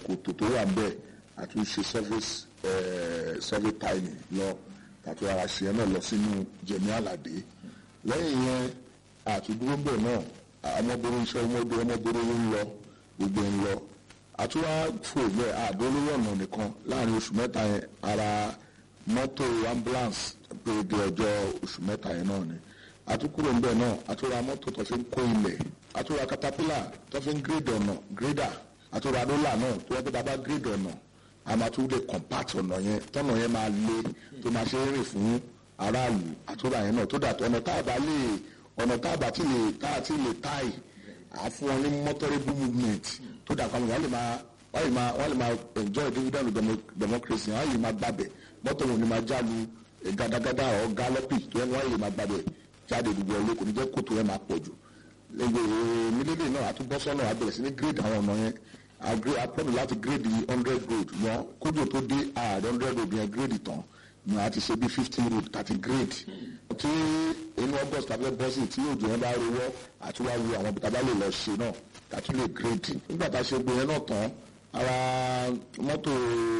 kòtò tó wà bẹ́ẹ̀ àtúnṣe surface survey tiling lọ tàbí ara ṣe ẹ náà lọ sínú jẹ̀mí àlàdé lẹ́yìn yẹn àtúndúró bẹ̀ náà ọmọbìnrin iṣẹ́ ọmọbìnrin ọmọbìnrin ló ń lọ gbogbo ń lọ àtúwá fò bẹ́ẹ̀ àdó lórí ọ̀nà nìkan láàrin oṣù mẹ́ta yẹn ara mọ́tò ambulance pé di ọjọ́ oṣù mẹ́ta yẹn náà ni àtúkúrò ńbẹ náà àtúra mọ́tò tó fi ń kó ilẹ̀ àtúra caterpillar tó fi ń gírèdì ọ̀nà grader àtúra roller náà tó yẹ kó bàbá gírèdì ọ̀nà a máa tún lè compact ọ̀nà yẹn tọ́nà yẹn máa le tó máa ṣe é rìn fún aráàlú àtúra yẹn náà tó dà tó ọ̀nà tá a bá lè ọ̀nà tá a bá ti lè tá a ti lè táì àfún wọn ní motorable movement tó dà kan wọ́n lè máa wọ́n lè máa wọ́n lè máa enjoy dividend democracy wọ́n lè máa gbàbẹ̀ mọ́tò wọn ni máa jálu gàdàgàdà ọ̀ gálọ́pì tó yẹn wọ́n lè máa gbàbẹ̀ jáde gbogbo ẹ̀ lóko ní jẹ́ kótó yẹn máa pọ̀ jù lẹ́gbẹ̀ẹ́ mílíọ̀nù náà àtúbọ̀ sọ́nà àbẹ̀rẹ̀ sí ní grade àwọn ọ̀nà yẹn àpọ̀nù láti grade hundred road yẹn kójú tó dé ààrẹ hundred road yẹn grade tán ni a ti ṣe bí fifteen road thirty grade tí inú august tàbí bọ́sì tí òjò yẹn bá rowọ́ àti wá wo àwọn bìtá bá lè lọ ṣe náà tàbí lè grade nígbà tá a ṣe gbé yẹn náà tán ara mọ́tò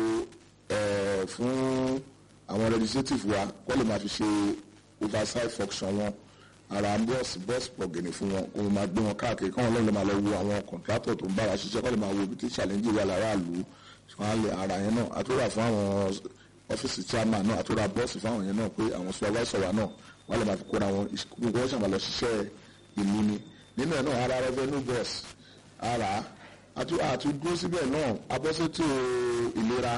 fún àwọn legislative wa kọ́ lè máa fi ṣe oversight function wọn ara bọ́ọ̀sì bọ́ọ̀sì pọ̀gẹ̀nì fún wọn kó máa gbé wọn káàkiri káwọn lọ́ọ́ lè máa lọ wo àwọn contractor tó ń bá wa ṣiṣẹ́ kọ́ lè máa wo ibi tí challenge wà láràlú ara yẹn náà àtúrà fún àwọn ọ́fíìsì chairman náà àtúrà bọ́ọ̀sì fáwọn yẹn náà pé àwọn supervisor wa náà wọ́n lè máa fi kóra wọn gbogbo wọn ṣàmà lọ ṣiṣẹ́ ìlú ni nínú ẹ̀ náà ara revenue boss ara àtúndúró síbẹ̀ náà abọ́sẹ̀tò ìlera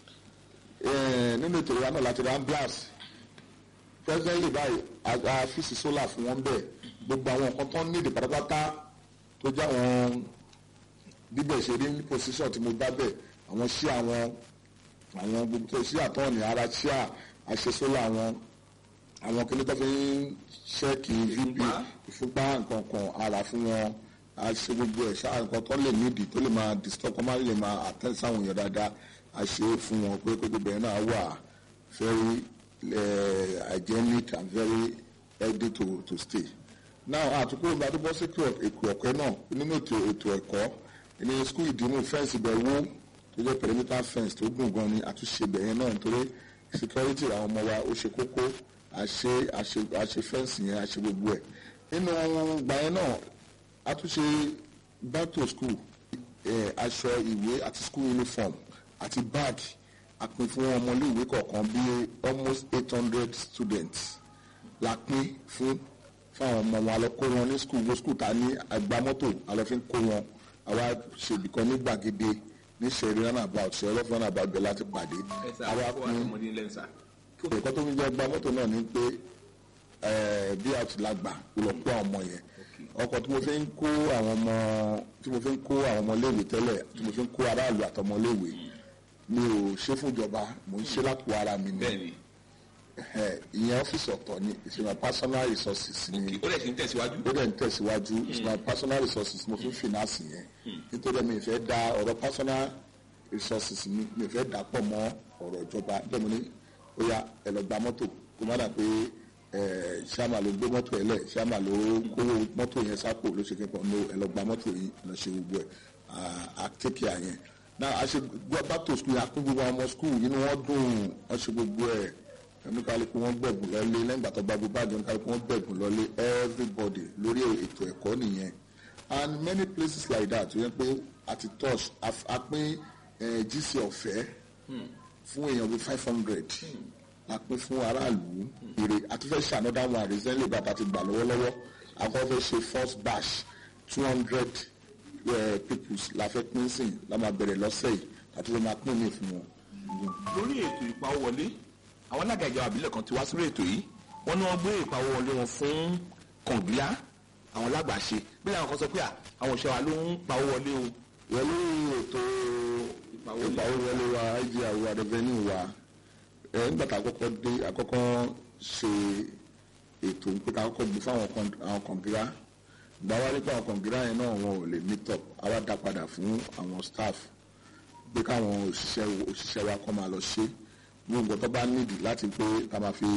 nínú ètò ìlera náà láti ra ambulance presently báyìí àfíìsì solar fún wọn bẹ́ẹ̀ gbogbo àwọn nǹkan tó ń nídìí pátápátá tó já wọn bíbẹ̀ ṣe rí ní position tí mo bá bẹ̀ àwọn sí àwọn àwọn gbogbo tó sí àtọ́ọ̀nì ara sí àṣẹ solar wọn àwọn kìnìún tó fi ń ṣẹ́ẹ̀kì vp ìfúnpá nǹkan kan ara fún wọn àṣẹ gbogbo ẹ̀ ṣáà nǹkan tó lè nídìí tó lè máa disturb kọ́ máa lè máa attend sáwọn èèyàn dáadáa àṣẹ fún wọn pé gbogbo ẹ̀ náà wà very uh, hygienic and very healthy to to stay. now àtúkò ìgbà tó bọ́ sí èkó ẹ̀kọ́ náà nínú ètò ètò ẹ̀kọ́ ní skul ìdìmú fẹ́ǹsì bẹ̀ wó tó jẹ́ perimeter fence tó gùn gan ni àtúnṣe bẹ̀ yẹn náà nítorí security àwọn ọmọ wa ó ṣe kókó àṣe àṣe àṣe fẹ́ǹsì yẹn àṣe gbogbo ẹ̀ nínú ìgbà yẹn náà àtúnṣe back to school aṣọ ìwé àti school uniform àti bag a pín fún ọmọléèwé kọ̀ọ̀kan bí almost eight hundred students la pín fún fáwọn ọmọ wọn alọ kó wọn ní skul wo skul ta ní agbámọ́tò alọ fi ń kó wọn àwa ṣèbìkan ní gbàgede ní sẹ̀rí runabout sẹ̀rí lọ́fún runabout bẹ̀ láti pàdé àwa pín ẹ̀kọ́ tó ń jẹ́ agbámọ́tò náà ní pé bí a ti la gbà kó lọ kó àwọn ọmọ yẹn ọkọ̀ tí mo fi ń kó àwọn ọmọ tí mo fi ń kó àwọn ọmọléèwé tẹ́lẹ̀ tí mo fi ń kó aráàlú àtọmọléèwé mi ò ṣe fúnjọba mo ń ṣe lápò ara mi ni ìyẹn ọ́fíìsì ọ̀tọ̀ ni it's my personal resources ni ó dẹ̀ ti ń tẹ̀síwájú. ó dẹ̀ ń tẹ̀síwájú it's my personal resources mo fi ń finance yẹn nítorí mi fẹ́ da ọ̀rọ̀ personal resources mi mi fẹ́ dà pọ̀ mọ́ ọ̀rọ̀ ìjọba bẹ́ẹ̀ mo ní ó yá ẹ lọ gba mọ́tò kó má dà pé ṣáàmà ló gbé mọ́tò ẹ̀ lẹ̀ ṣáàmà ló kówó mọ́tò yẹn sápò ló ṣe kẹ́kọ̀ọ́ no ẹ lọ gba mọ́tò yìí lọ ṣe gbogbo ẹ̀ àtẹ́kẹ́ àyẹn náà a ṣe gbọ́ back to school akún gbogbo àwọn ọmọ school inú wọn dùn wọ́n ṣe gbogbo ẹ̀ oníkálukú wọn gbẹ̀bùn lọ́lé lẹ́yìn ìgbà tó gba gbogbo àjọ oníkálukú wọn gbẹ̀bùn lọ́lé everybody lórí ètò ẹ̀kọ́ nìyẹn and many places like that tó yẹ pé àti touch a pín gc ọ̀fẹ́ fún èèyàn bíi five hundred la pín fún aráàlú èrè àti fẹ́ ṣe another one recently bàtà ti gbà lọ́wọ́lọ́wọ́ àkọ́ fẹ́ ṣe first batch two hundred peoples la fẹ́ pín sí la máa bẹ̀rẹ̀ lọ́sẹ̀ yìí àti fẹ́ máa pín ní fún wọn. lórí ètò ìpawówọlé àwọn alága ìjọba àbílẹ̀ kan ti wá sórí ètò yìí wọ́n ní wọ́n gbé ìpawówọlé wọn fún kọ̀ǹgílá àwọn lágbàṣe bí àwọn kan sọ pé àwọn òṣèwà ló ń pawó wọlé o. wọ́n ní ètò ìpawówọlé wa ig àwọn revenue wa ẹ̀ nígbà tá a kọ́kọ́ dé àkọ́kọ́ ṣe ètò pé ká kọ́kọ́ gbé fáwọn kọ̀ǹgílá gba wá nípa àwọn kọ̀ǹgílá yẹn náà wọn ò lè meet up àwa dá padà fún àwọn staff pé káwọn òṣìṣẹ́ òṣìṣẹ́ wa kọ́ máa lọ ṣe gbogbo tó bá nídìí láti pé ká máa fi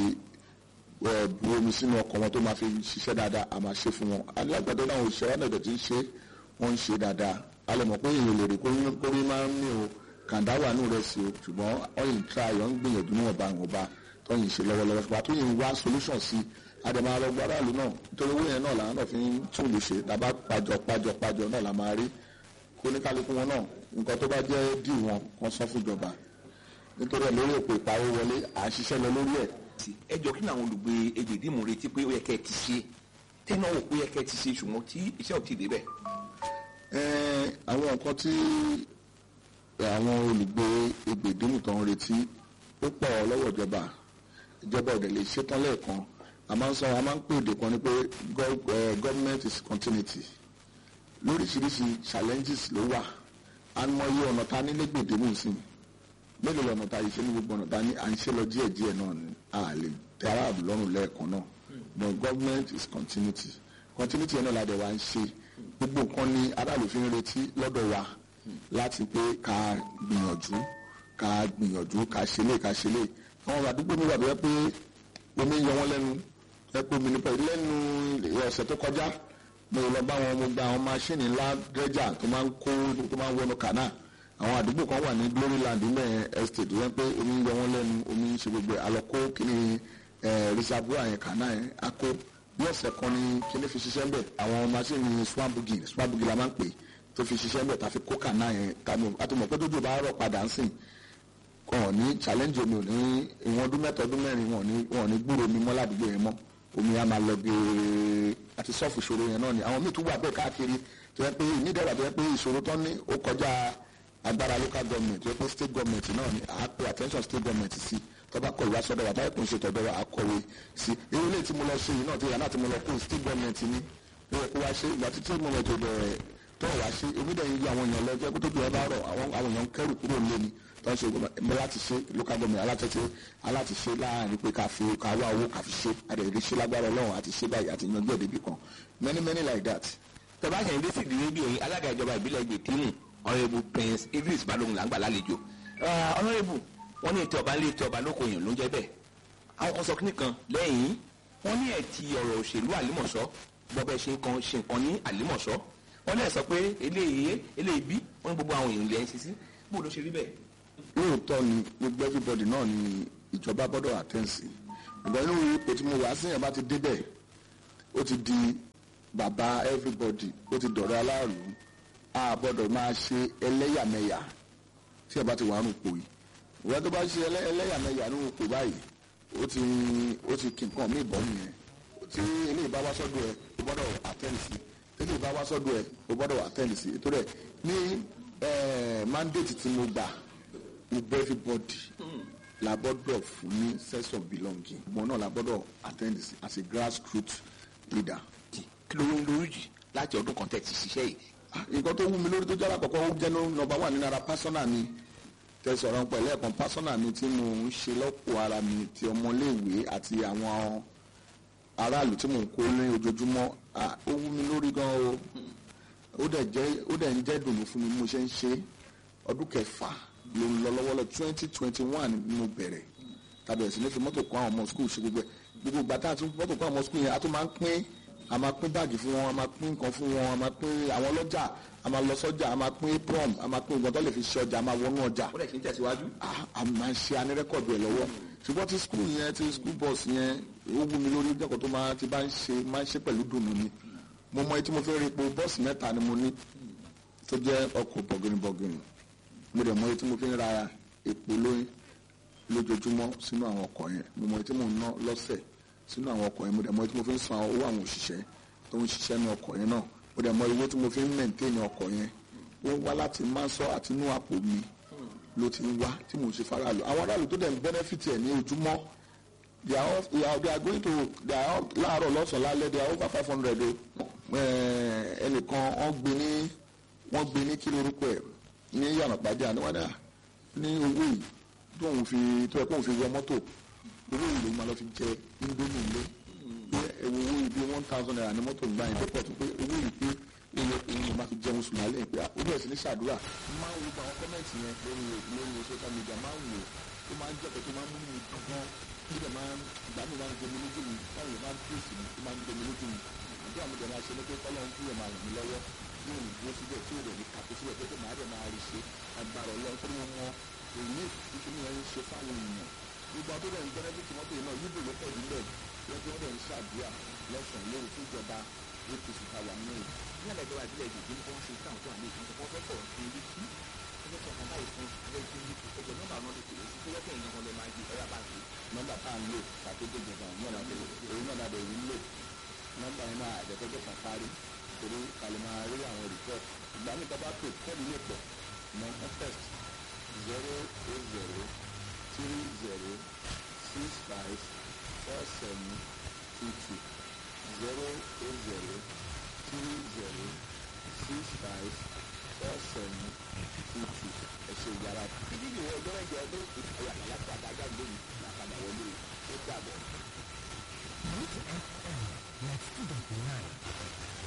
bu omi sínú ọkọ̀ wọn tó máa fi ṣiṣẹ́ dáadáa a máa ṣe fún wọn alágbàdo náà òṣìṣẹ́ wa náà dẹ̀ ti ń ṣe wọ́n ń ṣe dáadáa a lè mọ̀ pé èèyàn lè rí kórí máa ń ní o kàńdá wà nù rẹ̀ sí o ṣùgbọ́n ọ̀yìn tra yọ̀ ń gbìyànjú níwọ̀nba ìwọ̀nba tọ́yìn ṣe lọ́wọ́lọ́wọ́ ṣùgbọ́n àtúnyìn wá solution sí àdèmọ̀ àrọ̀gbọ́ aráàlú náà nítorí owó yẹn náà làwọn náà fi ń tún lù ṣe tàbá pàjọ pàjọ pàjọ náà la máa rí kó ní kálukú wọn náà nǹkan tó bá jẹ́ dì wọn kan sọ fún ìjọba nítorí ẹ̀ lórí òpó ìpawó wọlé à ń ṣiṣẹ́ lọ lórí ẹ̀ ẹ jọ kí ni àwọn olùgbé egbèdìmù retí pé ó yẹ kẹ́ ẹ ti ṣe tẹ́nà wò pé ó yẹ kẹ́ ẹ ti ṣe ṣùgbọ́n tí iṣẹ́ ò ti débẹ̀. Ẹ́ẹ̀, àwọn nǹkan tí àwọn olùgbé egbèdìmù tó ń retí ó pọ̀ lọ́wọ́ ìjọba ìjọba ọ̀dẹ̀ lè ṣetán lẹ́ẹ̀kan a máa ń sọ a máa ń pè èdè kan ní pé gov- eh, government is continuity lóríṣiríṣi challenges ló wà a mọ iye ọ̀nà ta ní lẹ́gbẹ̀dìmù sí mélòó lọ́nà ta yìí ṣe ní gbogbo ọ̀nà ta ní à ń ṣe lọ díẹ̀ díẹ̀ náà ni a lè tẹ aráàlú lọ́rùn lẹ́ẹ̀kan náà but government is continuity continuity yẹn náà la dẹ̀ wá ń ṣe gbogbo nǹkan ni aráàlú fi ń retí lọ́dọ̀ wa láti pé ká gbìyànjú ká gbìyànjú ká ṣe lè ká ṣe lè àwọn àdúgbò mi wà tó yẹ pé omi ń yọ wọ́n lẹ́nu ẹ pé omi nípa lẹ́nu ọ̀sẹ̀ tó kọjá mo lọ bá wọn mo gba àwọn máṣíìnì ńlá dredger tó máa ń kó tó máa ń wọnú kànáà àwọn àdúgbò kan wà ní gloryland nílẹ̀ estate tó yẹ pé omi ń yọ wọ́n lẹ́nu omi ń ṣe gbogbo ẹ̀ àlọ́kó kíni reservoir yẹn kànáà yẹn á kó bí ọ̀sẹ̀ kan ní kíní fi ṣiṣẹ́ ń bẹ̀ àwọn máṣíìnì swambugi swambugi la máa ń pè tó fi ṣiṣẹ́ ń bẹ̀ tá fi kó kànáà yẹn tàbí àtúmọ̀ pé tójú bá rọ̀ padà ń sìn wọn ò ní challenge omi ò ní ìwọ̀n ọdún mẹ́ta ọdún mẹ́rin wọn ò ní wọn ò ní gbúrò omi mọ́ ládùúgbò yẹn mọ́ omi á máa lọ geere àti sọ́ọ̀fù ìṣòro yẹn náà ni àwọn míì tún wà bẹ́ẹ̀ káàkiri tó yẹ pé ìnídẹ̀rẹ̀ tó yẹ pé ìṣòro tán ní ó kọjá agbára local government tó yẹ pé state government náà ni à á pe attention state government sí tọ́ba kọ̀ ìwà sọ́dọ̀ wa táyà kò ń ṣe tọ́dọ̀ wa à á kọ̀wé sí irú ilé tí mo lọ ṣe yìí náà tí ìyá náà tí mo lọ kó state government ni ó yẹ kó wá ṣe ìgbà tí state government ò bẹ̀rẹ̀ tó wá ṣe èmi dẹ̀ ń yọ àwọn èèyàn lọ jẹ́ kó tó ju ẹ bá rọ̀ àwọn àwọn èèyàn ń kẹ́rù kúrò nílé ni tó ń ṣe gbọmọ láti ṣe local government alátẹ̀tẹ̀ aláti ṣe láàrin pé ká fi ká wá owó ká fi ṣe àdèrè ṣe lágbára ọlọ́run àti ṣe báyìí àti yanjú ẹ̀dẹ́bì kan many many like that. tọ́ba ṣe ń dé sí ìdílé bí òyìn alága ìjọba ìbílẹ̀ ìgbèkínù ọ̀rẹ́bù prince idris balógun là ń gbà lálejò ọ̀rẹ́bù wọ́n ní ètò ọba ń lé ètò ọba lóko èèyàn ló ń jẹ́ bẹ́ẹ̀ àwọn kan sọ kíní kan lẹ́yìn wọ́n ní ẹ̀ ti ọ̀rọ̀ òṣèlú àlímọ̀ṣọ́ gbọ́bẹ́ ṣe nǹkan ṣe nǹkan ní àlímọ̀ṣọ́ wọ́n lè sọ pé eléyìí eléyìí bí wọ́n ní gbogbo àwọn èèyàn ilẹ̀ ń ṣe sí bó ló ṣe rí bẹ́ẹ̀. lóòótọ́ ni gbogbo everybody náà ni ìjọba gbọ́dọ̀ attend sí ìgbà inú ipò tí mo wà sí yẹn bá ti débẹ̀ ó ti di bàbá everybody ó ti dọ̀rẹ́ aláàlú a gbọ́dọ̀ máa ṣe ẹlẹ́yàmẹ̀yà tí ẹ bá ti wà nù pò yìí ìwé tó bá ṣe ẹlẹ́- ẹlẹ́yàmẹ̀yà nù pò báyìí ó ti ó ti kí nǹkan mí bọ́ nìyẹn tí eléyìí bá wá sọ́dọ̀ ẹ o gbọ́dọ̀ attend sí tẹ́lẹ̀ bá wá sọ́dọ̀ ẹ o gbọ́dọ̀ attend sí torí ẹ ní eh, mandate tí mo gbà gbogbo everybody la gbọ́dọ̀ fún ní sense of belonging mo náà la gbọ́dọ̀ attend sí as a grassroots leader. kí ló ń lórí jì láti ọdún kan tẹ̀ ti ṣiṣẹ́ yìí Ah, nǹkan tó wú mi lórí tó jára kọ̀kọ́ ó jẹ́ nọmba wà nínú ara pásánà mi tẹ̀sọ̀rọ̀ pẹ̀lú ẹ̀kan pásánà mi tí mo ń ṣe lọ́pọ̀ ara mi ti ọmọléèwé àti àwọn aráàlú tí mò ń kó ní ojoojúmọ́ Ah, ó wú mi lórí gan o ó dẹ̀ jẹ́ ó dẹ̀ ń jẹ́ dùnú fún mi bí mo ṣe ń ṣe ọdún kẹfà ló ń lọ lọ́wọ́lọ́ twenty twenty one ni mo bẹ̀rẹ̀ tàbí ẹ̀sìn ní fi mọ́tò kọ́ àwọn ọmọ skul ṣe gbogbo ẹ̀ gbogbo ìgbà tá a tún mọ́tò kọ́ àwọn ọmọ skul yẹn a tún máa ń pín a máa pín báàgì fún wọn a máa pín nǹkan fún wọn a máa pín àwọn ọlọ́jà a máa lọ sọ́jà a máa pín prom a máa pín nǹkan tó lè fi ṣe ọjà a máa wọnú ọjà ó dẹ̀ kí n tẹ̀síwájú. a a máa ń ṣe anírẹ́kọ̀dù ẹ̀ lọ́wọ́ ṣùgbọ́n tí skul yẹn tí skul bus yẹn ó wú mi lórí jẹ́kọ̀ tó máa ti bá ń ṣe máa ń ṣe pẹ̀lú dùnú ni mo mọ etí mo fẹ́ rí epo bọ́ọ̀sì mẹ́ta ni mo ní tó jẹ́ ọkọ̀ bọ̀gìnìbọ̀gìnì mo dẹ̀ mọ etí mo fi ń ra epo lóyún lójoojúmọ́ sínú àwọn ọkọ̀ yẹn mo mọ etí mo ń ná lọ́sẹ̀ sínú àwọn ọkọ̀ yẹn mo dẹ̀ mọ etí mo fi ń san owó àwọn òṣìṣẹ́ tó ń ṣiṣẹ́ ní ọkọ̀ yẹn náà mo dẹ̀ mọ owó tí mo fi ń mẹ̀ntẹ́ẹ̀nì ọkọ̀ yẹn ó ń wá láti máa sọ àti inú àpò mi ló ti ń wá tí mò ń ṣe faraàlú àwọn aráàlú tó dẹ̀ ń bẹ́nẹ́fìtì ẹ̀ ní ojúmọ́ they are all- they are they are going to they are all láàárọ̀ lọ́sàn-án lálẹ́ they are over five hundred o Eh, ẹnìkan wọ́n gbé ní wọ́n gbé ní kí lorúkọ ẹ̀ ní yàrá pàjá níwájú ní owó yìí tó ń fi tó yẹ kó ń fi wọ mọ́tò owó yìí ló máa lọ fi jẹ indomie ilé pé ẹ̀wọ̀ owó yìí bí one thousand naira ní mọ́tò gbà yín pẹ́pọ̀ tó pé owó yìí pé iye iye máa fi jẹun sùn lálẹ́ pé ó bẹ̀rẹ̀ sí ní ṣàdúrà máa ń wo gba àwọn kọ́mẹ̀ntì yẹn lórí lórí social media máa ń wò ó máa ń jẹ́ pé tó máa ń mú mi dùn gan níbẹ̀ máa ń ìgbà mi máa ń jẹ mi lójú mi báwo ló máa ń pèsè mi tó máa ń jẹ mi lójú mi àdúrà mi dẹ̀ máa ṣe ní pé kọ́lọ́run kúrò máa ràn mí lọ́wọ́ tí ò ní dúró síbẹ̀ tí ò rẹ̀ ní kàkó síbẹ̀ pé kó máa rẹ̀ máa rí ṣe agbára ọlọ́run tó ní wọn mọ èyí títí ní ẹni ṣe fáwọn èèyàn gbogbo àti ọ̀dọ̀ ìgbẹ́rẹ́ bí tìmọ́tò yìí náà yíbò ló pọ̀ nílẹ̀ wọ́n ti wọ́n dẹ̀ ń ṣàdúrà lọ́sàn-án lórí fún ìjọba apc tàwa náà ní àlejò ìbílẹ̀ èdè tí wọ́n ṣe táwọn tó wà ní ìkan tó wọ́n fẹ́ pọ̀ ní ibi tí wọ́n fẹ́ sọ̀kan báyìí fún ẹgbẹ́ tí ní ẹgbẹ́ nọ́mbà náà lè tẹ̀lé sí pé ẹgbẹ́ ìyẹn wọn lè máa di ẹ̀rọ bá ṣe. nọ́mbà tá à ń lò ṣàkóso ìjọba náà láti èyí náà láti èyí ń lò nọ́mbà yẹn náà àjẹkọjọ kan parí torí kàlẹ́ máa rí àwọn report ìgbà mi tọ́ bá pè kọ́ọ̀lù lè pọ̀ mọ contest zero eight zero three zero six five four seven two two zero eight zero three zero six five four seven two two ẹ ṣe ìyára títí ìwọ ọjọ́ mẹ́jọ ọdún ìfọyà láti àdájá lónìí làkàdà wọlé ó dàbọ̀. Root FM, like student nine.